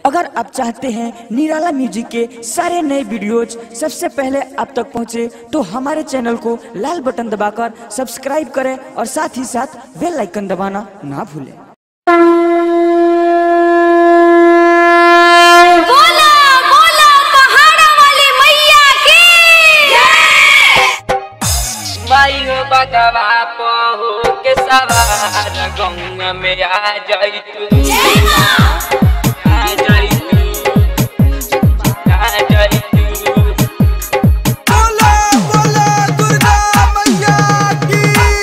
अगर आप चाहते हैं निराला म्यूजिक के सारे नए वीडियोज सबसे पहले आप तक पहुंचे तो हमारे चैनल को लाल बटन दबाकर सब्सक्राइब करें और साथ ही साथ बेल आइकन दबाना ना भूलें बोला बोला पहाड़ा वाली मैया की माई हो बगवा पहो के सवार गंगा में आ जाई तू आ जाई तू आ जाई तू बोला बोला दुर्गा मैया की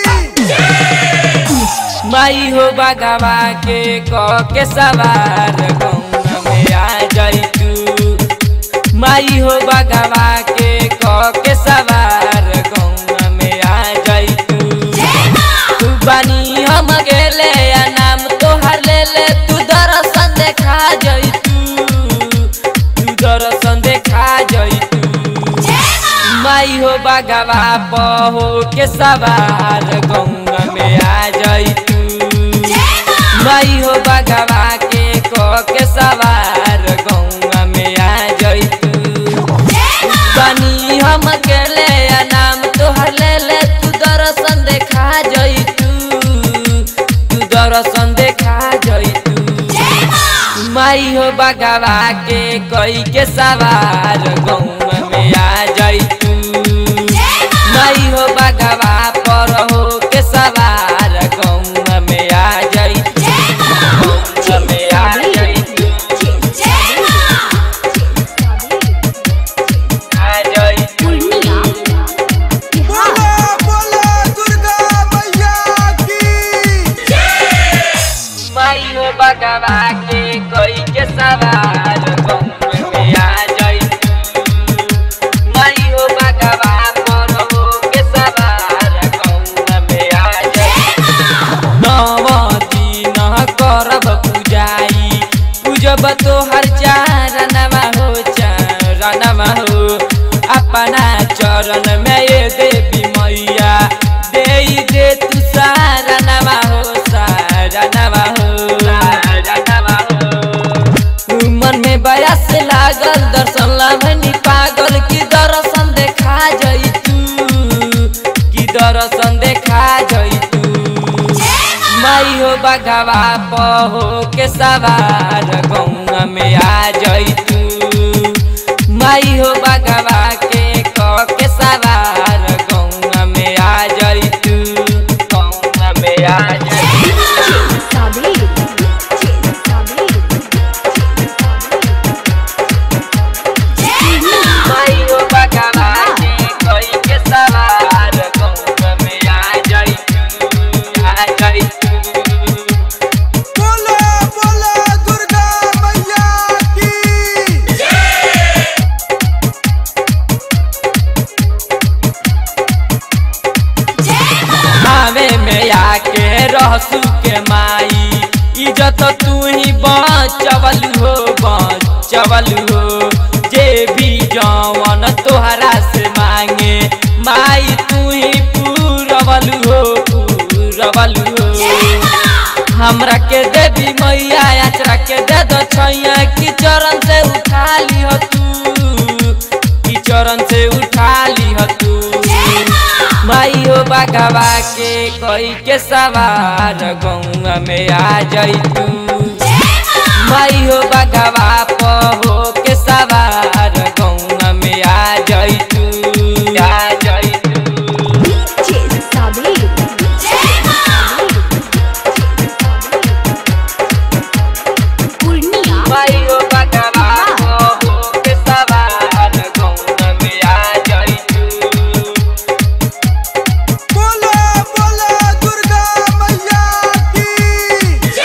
माई हो बगवा के क के सवार गंगा में आ जाई तू माई हो बगवा के क के सवार गंगा में आ जाई तू तू बानी हम गेले या नाम तोहर ले ले तू दर्शन देखा जाई तू तू दर्शन देखा जाई तू माई हो बगवा पहो के सवार गंगा में आ जाई तू माई हो बगवा के को के सवार गंगा में आ जाई तू बनी हम अकेले या नाम तोहर ले ले तू दर्शन देखा जाई तू तू दर्शन देखा जाई तू माई हो बगवा के कोई के सवार गौवा में आ जाई तू माई हो बगवा पर हो के सवार गौवा में आ जाई तू गौवा में आ जाई तू आ जाई तू बोला बोला दुर्गा मैया की माई हो बगवा के कोई के सवार गौवा में आ जाई तू माई हो बगवा पर हो के सवार गौवा में आ जाई नव दिन करब पूजाई पूजब तोहर चारणवा हो चारणवा हो अपना चरण में ये देवी मैया दे दे तू सारणवा हो सारणवा हो सारणवा हो मन में बयास लागल दर्शन लाभनी पागल की दर्शन देखा जाई तू की दर्शन देखा जाई तू माई हो बगवा पहो के सवार गौवा में आ जाई तू माई हो बगवा के क के सवार गौवा में आ जाई तू गौवा में आ जाई तू माई हो बगवा के कोई के सवार गौवा में आ जाई तू आ जाई तू बोला बोला दुर्गा मैया की आवे में आके रहसू के माई इज्जत तू ही बचवल हो बचवल हो जे भी जवन तोहरा से मांगे माई तू ही पूरवल हो पूरवल हो हमरा के देवी मैया यात्रा के दे दो छैया की चरण से उठा ली हो तू की चरण से उठा ली हो तू माई हो बगवा के कोई के सवार गौवा में आ जाई तू माई हो बगवा पहो के सवार गौवा में आ जाई तू आ जाई तू माई हो बगवा पहो के सवार गौवा में आ जाई तू बोला बोला दुर्गा मैया की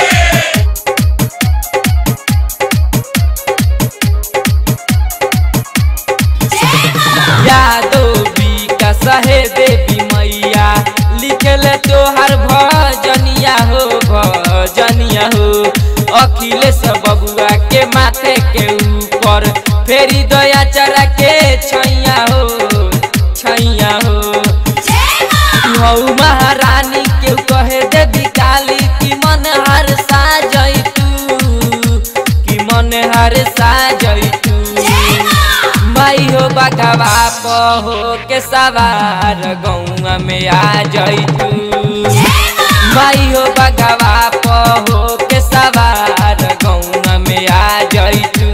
यादो का सहे देवी मैया लिखले तोहर भजनिया हो भजनिया हो अखिलेश बबुआ के माथे के ऊपर फेरी दया चरा के छैया हो छैया हो हऊ महारानी के कहे देवी काली की मन हर सा जई तू की मन तरसा जैतू माई हो बगवा पहो के सवार गौआ में आ जैतू माई हो बगवा पहो के सवार गौआ में आ जैतू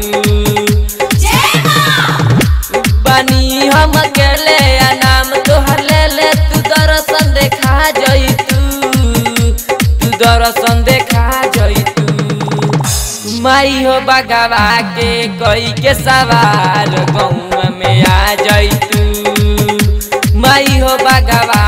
बनी हम अकेले आ नाम तोहर ले ले तू दर्शन देखा जैतू तू दर्शन देखा जैतू माई हो बगवा के कोई के सवार गौआ में आ जैतू माई हो बगवा